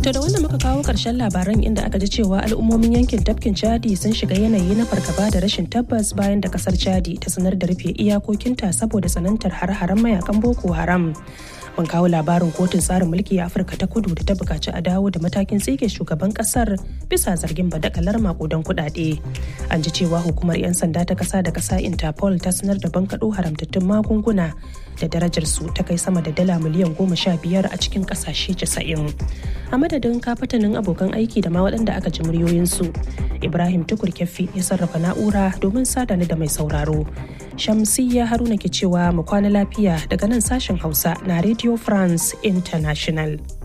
To da wannan muka kawo ƙarshen labaran inda aka ji cewa al'ummomin yankin tafkin Chadi sun shiga yanayi na fargaba da rashin tabbas bayan da kasar Chadi ta sanar da rufe iyakokinta saboda tsanantar har-haren mayakan Boko Haram. Mun kawo labarin kotun tsarin mulki a Afirka ta kudu da ta bukaci a dawo da matakin tsige shugaban kasar bisa zargin badakalar makudan kuɗaɗe. An ji cewa hukumar 'yan sanda ta kasa da kasa Interpol ta sanar da bankaɗo haramtattun magunguna da darajar su ta kai sama da dala miliyan goma sha biyar a cikin ƙasashe casa'in. A madadin kafatanin abokan aiki da ma waɗanda aka ji muryoyinsu. Ibrahim Tukur Kyaffi ya sarrafa na'ura domin sada ni da mai sauraro. Shamsiyya Haruna ke cewa mu kwana lafiya daga nan sashen Hausa na Radio France International.